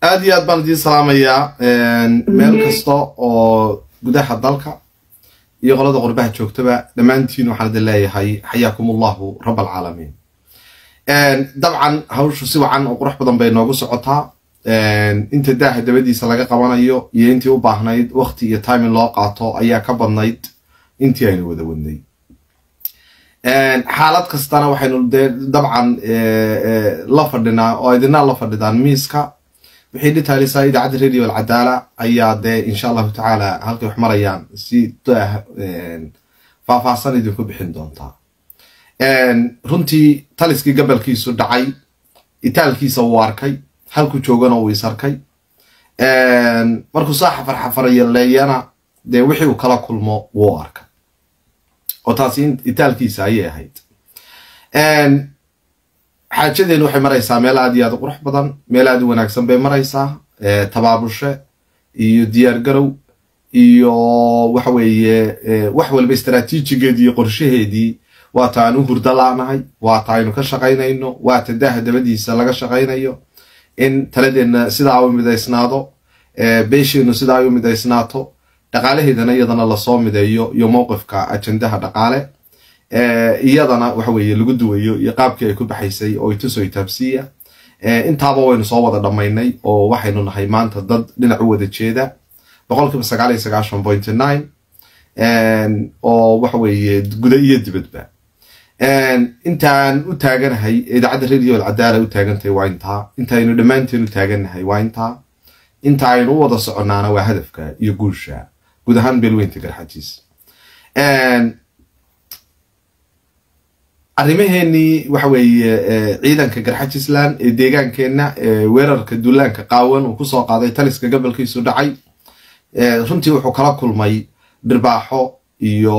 aada iyo aad baan idiin salaamayaa meel kasta oo gudaha dalka iyo qolada qurbaha joogtaba dhammaantiin waxaan idin leeyahay xayaakum allahu rab alcaalamiin dabcan hawshu si wacan oo qurux badan bay noogu socotaa inta daaha dabadiisa laga qabanayo iyo intii u baahnayd wakti iyo timing loo qaato ayaa ka badnayd intii aynu wada wadnay xaalad kastana waxaynu dee dabcan la fadhinaa oo idinaa la fadhidaan miiska wixii dhitaalisaa idaacadda radio alcadaala ayaa dee insha allahu tacaala halkay wax marayaan si daah faahfaahsan idinku bixin doontaa runtii taliskii gabalkiisu dhacay itaalkiisa wuu arkay halku joogana uu is arkay markuu saa xafar xafarayaleeyana dee wixii uu kala kulmo wuu arkay oo taasi itaalkiisa ayay ahayd xaajadeenu waxay maraysaa meel aad iyo aad u qurux badan meel aad u wanaagsan bay maraysaa tabaabushe iyo diyaar garow iyo waxa weeye wax walba istraatiijigeedii iyo qorshaheedii waata aan u hurda laanahay waata aynu ka shaqaynayno waata daaha dabadiisa laga shaqaynayo in taladeenna sidaa u midaysnaado beesheennu sidaa ay u midaysnaato dhaqaalaheedana iyadana lasoo mideeyo iyo mowqifka ajendaha dhaqaale iyadana waxa weeye lagu duwayo iyo qaabkii ay ku baxaysay oo ituso itaabsiiya intaaba waynu soo wada dhammaynay oo waxaynu nahay maanta dad dhinac u wada jeeda boqolkiiba sagaal iyo sagaashan point nine oo waxa weeye guda iyo dibadba intaan u taaganahay idaacadda radio alcadaala u taagantahay waa intaa intaaynu dhammaanteen u taaganahay waa intaa inta aynu u wada soconnaana waa hadafka iyo guusha guud ahaan beelweynta garxajiis arrimaheenii waxa weeye ciidanka garxajisland ee deegaankeenna weerarka dullaanka qaawan uu kusoo qaaday taliska gobolkiisu dhacay runtii wuxuu kala kulmay dhirbaaxo iyo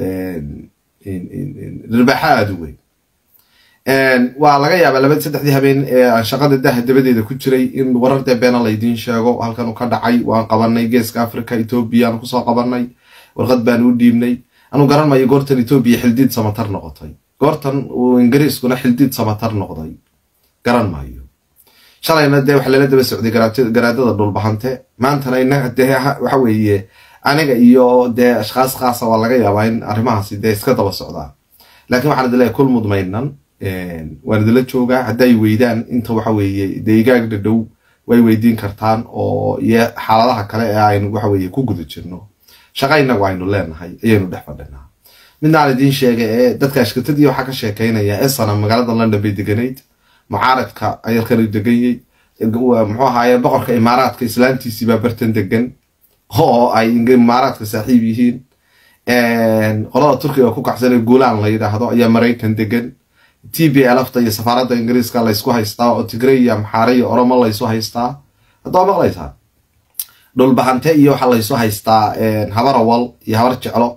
dhirbaaxo aada u weyn waa laga yaabaa laba saddexdii habeen ee aan shaqada daha dabadeeda ku jiray in warar dee beena laydiin sheego halkan u ka dhacay waan qabanay geeska africa etoobiya aan kusoo qabanay warqad baan u dhiibnay anu garan mayo goortan etoobiya xildiid samatar noqotay goortan uu ingiriiskuna xildiid samatar noqday garan maayo shalayna dee waxa lala daba socday garaadada dhulbahante maantana inaga dee waxa weeye aniga iyo dee ashkhaas khaasa waa laga yaabaa in arrimahaasi dee iska daba socdaan laakiin waxaan idin leeyahay kul mudmaynan waan idinla joogaa hadday weydaan inta waxa weeye deegaag dhadhow way weydiin kartaan oo iyo xaaladaha kale ee aynu waxa weeye ku guda jirno shaqa inagu aynu leenahay ayaynu dhex fadhinaa midna aan idiin sheegay ee dadka ashkatadii waxaa ka sheekaynaya esana magaalada london bay deganayd mucaaradka ayalkan deganyay muxuu ahaaye boqorka imaaraadka islaantiisii baa bartan degan oo ay imaaraadka saaxiib yihiin qolada turkiga ku kacsan ee guulaan la yidhaahdo ayaa maraykan degan t b lfta iyo safaaradda ingiriiska laysku haystaa oo tigray iyo amxaare iyo oromo laysu haystaa haddaba maqlaysaa dhulbahante iyo waxaa laysu haystaa habarawal iyo habar jeclo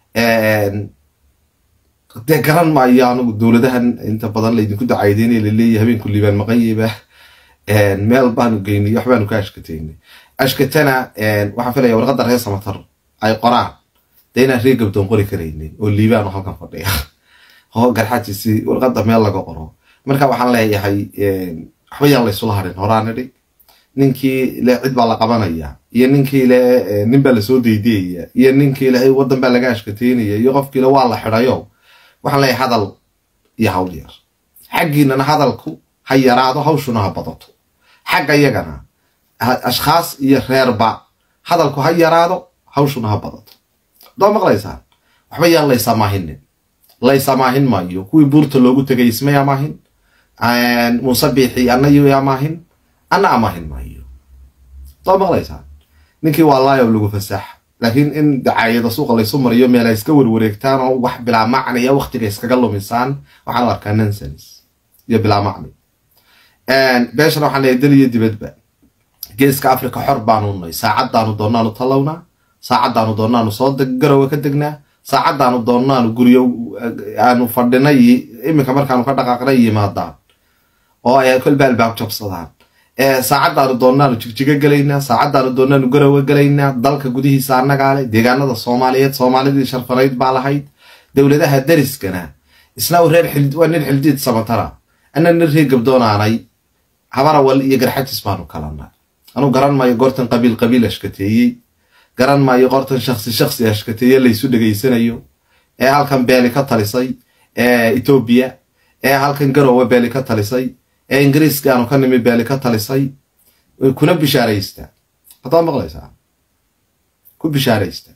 dee garan maayo anugu dowladahan inta badan laydinku dacaydeynay laleeyahy habeenku liibaan maqanyeba meel baanu geynay waxbaanu ka ashkateynay ashkatana waxaan filaya warqadda reer samatar ay qoraan dee inaan reer gabdoon qori karaynay oo liibaan oo halkan fadhiya oo garxajiisi warqadda meel laga qoro marka waxaan leeyahay waxba yaan laysula harin horaan idhi ninkii le cid baa la qabanaya iyo ninkii le nin baa lasoo deydeyaya iyo ninkii le waddan baa laga ashkateynaya iyo qofkiile waa la xidhayo waxaan leeyahay hadal iyo hawl yar xaggiinana hadalku ha yaraado hawshuna ha badato xagga yagana ashkhaas iyo reerba hadalku ha yaraado hawshuna ha badato doo maqlaysaan waxba yaan laysamahinin laysamaahin maayo kuwii buurta loogu tegay ismay amaahin muuse biixi anayu amaahin ana amaahin maayo doo maqlaysaan ninkii waa laayob lagu fasaax laakiin in dacaayada suuqa laysu mariyo meel ay iska warwareegtaan oo wax bilaa macniya waktiga iskaga lumisaan waxaan u arkaa nonsens iyo bilaa macni beeshana waxaan leeyahay dal iyo dibadba geeska africa xor baanu nay saacaddaanu doonaanu tallawnaa saacaddaanu doonaanu soo garowa ka degnaa saacaddaanu doonaanu guryo aanu fadhinay iminka markaanu ka dhaqaaqnay yimaadaan oo ay kolba albaab jabsadaan saacaddaanu doonaanu jigjigo gelaynaa saacaddaanu doonaanu garowa gelaynaa dalka gudihiisa annagaa leh deegaanada soomaaliyeed soomaalidii sharfanayd baa lahayd dowladaha dariskana isna reer waa nin xildiid samatara ana nin reer gabdoonaanay habarawal iyo garxajis baanu kalana anuu garan maayo goortan qabiil qabiil ashkateeyey garan maayo goortan shaksi shaksi ashkateeye laysu dhegaysanayo ee halkan beeli ka talisay ee etoobiya ee halkan garowe beeli ka talisay ee ingiriiska aanu ka nimi beeli ka talisay kuna bishaaraysta haddaad maqlaysaa ku bishaaraysta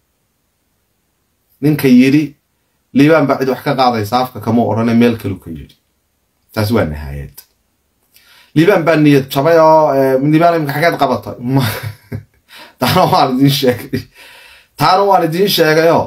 ninka yidhi liibaan baa cid wax ka qaadaysa afka kama odhane meel kalu ka yidhi taas waa nahaayad liibaan baa niyad jabay oo liibaan imika xageed qabatay taana waan idiin sheegay taana waan idiin sheegayoo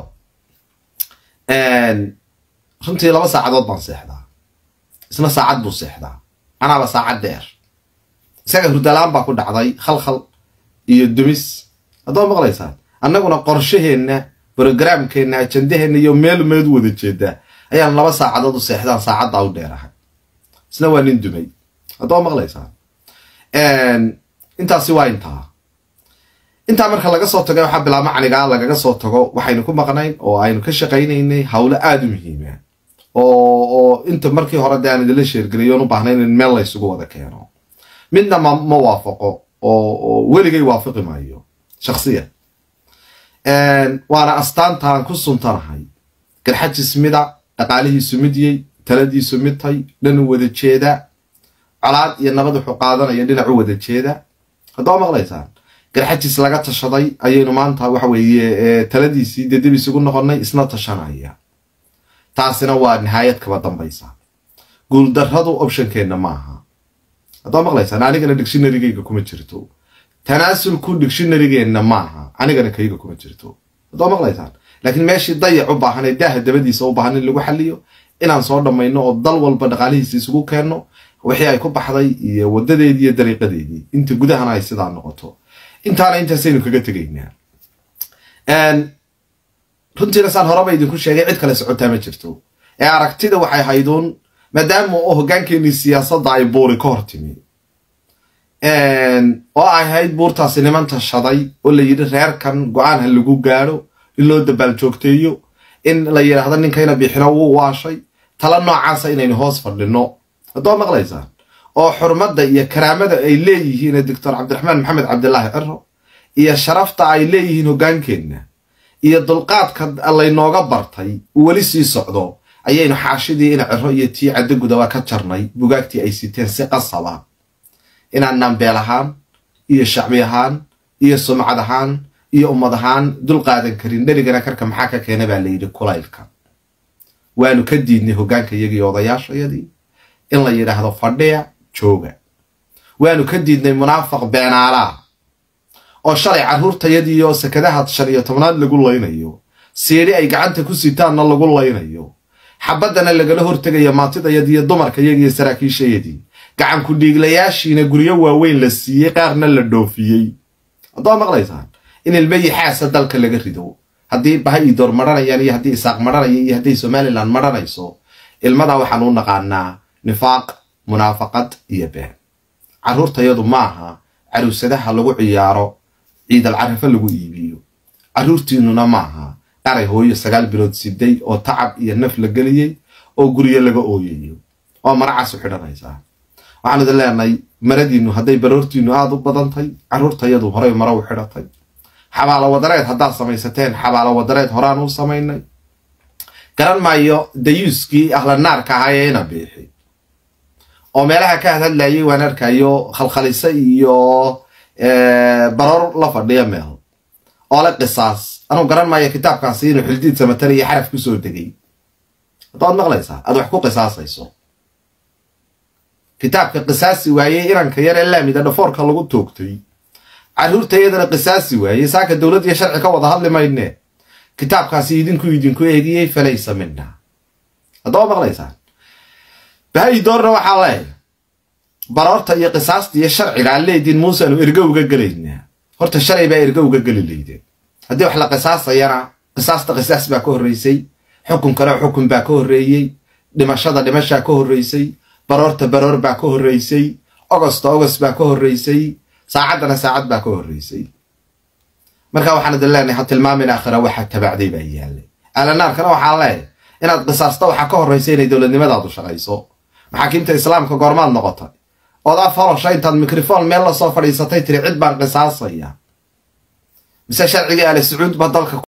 runtii laba saacadood baan seexdaa isna saacad buu seexdaa anaaba saacad dheer isaga hurdalaan baa ku dhacday khalkhal iyo dumis haddaad maqlaysaan annaguna qorshaheenna brogramkeenna ajandaheenna iyo meel meed wada jeedaa ayaan laba saacadood u seexdaan saacaddaa u dheerahay isna waa nin dumay haddaad maqlaysaan intaasi waa intaa intaa marka laga soo tago waxaa bilaabma canigaa lagaga soo tago waxaynu ku maqnayn oo aynu ka shaqaynaynay hawlo aada u muhiima oo inta markii hore de aan idinla sheergeliyoon u baahnayn in meel laysugu wada keeno midna ma ma waafaqo oo weligay waafaqi maayo shaksiyan waana astaantaan ku suntanahay garxajis mida dhaqaalihiisu midyey taladiisu midtay dhan u wada jeeda colaad iyo nabad wuxuu qaadanaya dhinac u wada jeeda haddaa maqlaysaan garxajis laga tashaday ayaynu maanta waxa weeye taladiisii dee dib isugu noqonnay isna tashanaya taasina waa nihaayad kaba dambaysa guuldarradu optionkeenna maaha haddaa maqlaysaan anigana dictionarygayga kuma jirto tanaasulku dictionarygeenna maaha anigana kayga kuma jirto haddaa maqlaysaan laakiin meeshii dayac u baahan ee daaha dabadiisa u baahan in lagu xaliyo inaan soo dhammayno oo dal walba dhaqaalihiisa isugu keenno wixii ay ku baxday iyo wadadeedii iyo dariiqadeedii inta gudahana ay sidaa noqoto intaana intaasaynu kaga tegaynaa runtiina saan horeba idinku sheegay cid kale socotaa ma jirto ee aragtida waxay hayduun maadaama oo hoggaankeenii siyaasadda ay buuri ka hor timi oo ay hayd buurtaasi niman tashaday oo la yidhi reerkan go-aan ha lagu gaadho in loo dabaal joogteeyo in la yidhaahdo ninkayna bixino wuu waashay tala noocaasa inaynu hoos fadhinno haddoo maqlaysaan oo xurmadda iyo karaamada ay leeyihiin doctor cabdiraxmaan maxamed cabdilaahi ciro iyo sharafta ay leeyihiin hoggaankeenna iyo dulqaadka laynooga bartay uu weli sii socdo ayaynu xaashidii ina ciro iyo tii caddogudaba ka jarnay bugaagtii ay siteen si qasaba inaanaan beel ahaan iyo shacbi ahaan iyo sumcad ahaan iyo ummad ahaan dul qaadan karin dherigana karka maxaa ka keena baa layidhi kulaylka waanu ka diidnay hoggaanka iyagii odayaashayadii in la yidhaahdo fadhiya jooga waanu ka diidnay munaafaq beenaalaa oo shalay carruurtayadii oo sakadaha shan iyo tobnaad lagu laynayo siidhi ay gacanta ku sitaanna lagu laynayo xabaddana lagala hortegayo maantidayadiiyo dumarkayagii saraakiishayadii gacanku dhiiglayaashiina guryo waaweyn la siiyey qaarna la dhoofiyey haddaa maqlaysaan in ilmayi xaasa dalka laga rido haddii baha idoor maranayaan iyo haddii isaaq maranaya iyo hadday somalilan maranayso ilmadaa waxaan u naqaanaa nifaaq munaafaqad iyo been carruurtayadu maaha caruusadaha lagu ciyaaro ciidal carafo lagu iibiyo carruurtiinnuna maaha qaray hooyo sagaal bilood siday oo tacab iyo naf la geliyey oo guryo laga ooyayo oo maracaasu xidhanaysaa waxaan idin leenahay maradiinnu hadday baroortiinnu aada u badantay carruurtayadu horey mara u xidhatay xabaalo wadareed haddaad samaysateen xabaalo wadareed horaan u samaynay garan maayo dayuuskii ahla naarka ahaa ee ina biixi oo meelaha ka hadhadlayay waan arkayo khalkhalise iyo baroor la fadhiya meel oo le qisaas anuu garan maayo kitaabkaasi inuu xildiid samatan iyo xaraf ku soo degay haddaad maqlaysaa aad wax ku qisaasayso kitaabka qisaasi waayey inanka yar ee laamida dhafoorka lagu toogtay carruurtayadana qisaasi waayey saaka dowlad iyo sharci ka wada hadli mayne kitaabkaasi idinku idinku eegiyey falaysa mina haddaba maqlaysaan bahay doorna waxaa leeyahay baroorta iyo qisaasta iyo sharciga aan leediin muuseanu ergo uga gelaynaa horta shalay baa ergo uga geli laydeen haddii wax la qisaasayana qisaasta qisaas baa ka horreysay xukunkana xukun baa ka horreeyey dhimashada dhimashaa ka horreysay baroorta baroor baa ka horreysay ogosta ogost baa ka horreysay saacaddana saacad baa ka horreysay marka waxaan idin leenahay ha tilmaamin aakhira waxaa tabacday baa yaallay alanaarkana waxaan leeyahay inaad qisaasta waxaa ka horreysa inay dowladnimadaadu shaqayso maxaakiimta islaamka goormaad noqotay odaa farosha intaad mikrofon meel lasoo fadhiisatay tiri cid baan qisaasaya mise sharciga ale sacuud ba dalka